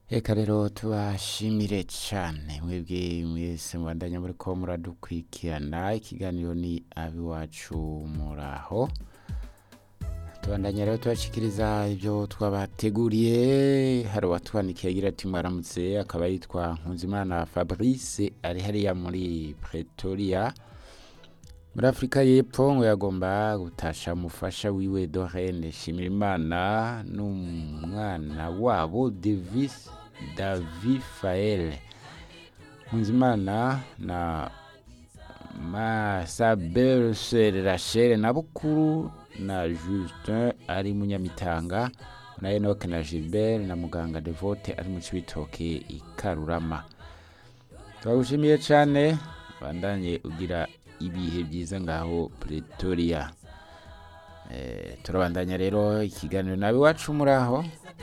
Eka rero tubashimire cane mwebwe mwese mubandanya muriko muradukurikirana ikiganiro ni abiwacu muraho tubandanya rero tubashikiriza ivyo twabateguriye hari uwatwandikiye agira ati mwaramutse akaba yitwa Nkuzimana Fabrice ari hariya muri Pretoria muri Afurika y'Epfo ngo yagomba gutasha umufasha wiwe Doreen Shimirimana n'umwana wabo Davis Davi Fael Nkuzimana na Masabel Sere Rachel na Bukuru na Justin ari Munyamitanga na Enoch na Gilbert na Muganga Devote ari mu Cibitoke i Karurama turagushimiye cane bandanye ugira ibihe byiza ngaho Pretoria eh, turabandanya rero ikiganiro nawe iwacu muraho